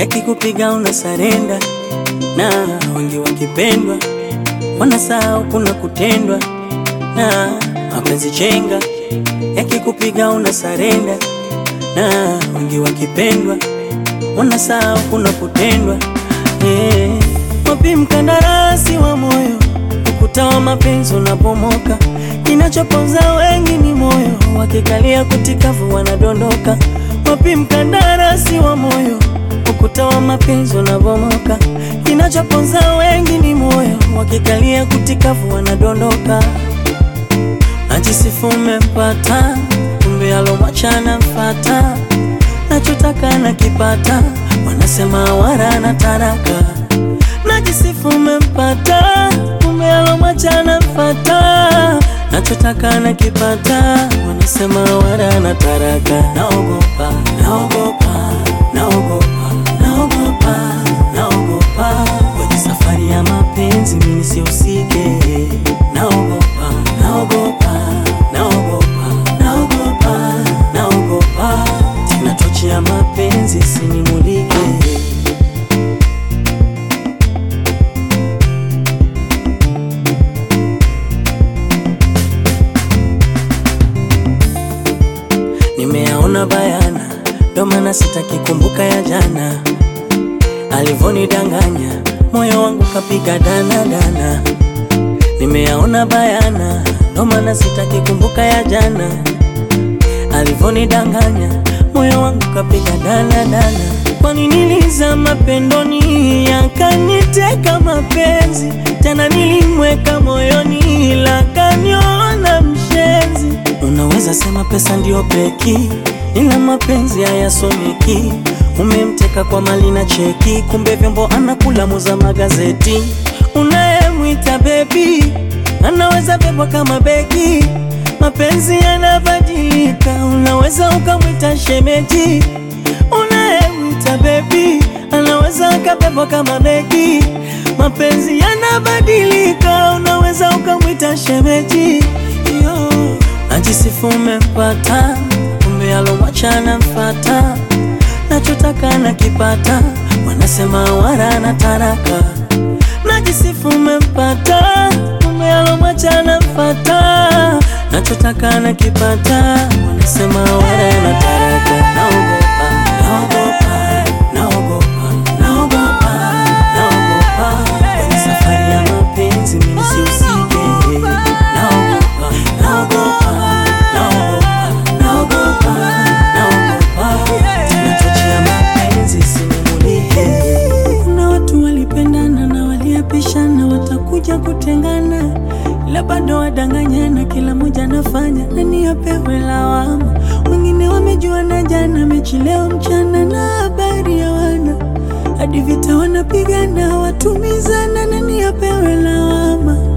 yakikupiga una sarenda, na wengi wakipendwa wanasahau kuna kutendwa, na mapenzi chenga yakikupiga una sarenda, na wengi wakipendwa wanasahau kuna kutendwa. Eh, wapi mkandarasi wa moyo, ukuta wa mapenzi unapomoka, kinachoponza wengi ni moyo, wakikalia kutikavu wanadondoka. Wapi mkandarasi wa moyo, ukuta wa mapenzi unapomoka, kinachoponza wengi ni moyo, wakikalia kutikavu wanadondoka. Najisifu umempata, kumbe alomwachana mfata, nachotaka nakipata, wanasema wara na taraka. Najisifu umempata, kumbe alomwachana mfata, nachotaka nakipata, wanasema wara na taraka. Naogopa, naogopa, naogopa, naogopa, naogopa kwenye safari ya mapenzi mimi nisihusike. Naogopa, naogopa, naogopa, naogopa, naogopa tena tochi ya mapenzi sinimulike. Nimeyaona bayana, ndo maana sitaki kumbuka ya jana, alivonidanganya moyo wangu kapiga dana dana. Nimeyaona bayana, ndo maana sitaki kumbuka ya jana, alivonidanganya moyo wangu kapiga dana dana. Kwani nilizama pendoni, yakaniteka mapenzi, tena nilimweka moyoni, ila kaniona mshenzi. Unaweza sema pesa ndio peki, ila mapenzi hayasomeki. Umemteka kwa mali na cheki, kumbe vyombo anakula muza magazeti. Unayemwita bebi anaweza bebwa kama begi. Mapenzi yanabadilika, unaweza ukamwita shemeji. Unayemwita bebi anaweza akabebwa kama begi. Mapenzi yanabadilika, unaweza ukamwita shemeji. Yo, najisifu umempata, kumbe alomwachana mfata nachotaka nakipata, wanasema wara na taraka. Najisifu umempata, kumbe alomwachana mfata, nachotaka nakipata, wanasema wara na taraka. Naogopa, naogopa, naogopa, naogopa, naogopa kwenye safari ya mapenzi mimi nisihusike. Naogopa, naogopa, naogopa, naogopa, naogopa tena tochi ya mapenzi sinimulike. Kuna watu walipendana na waliapishana watakuja kutengana, ila bado wadanganyana, kila mmoja anafanya nani apewe lawama. Wengine wamejuana jana, mechi leo mchana na habari ya wana hadi vita wanapigana, watumizana, nani apewe lawama.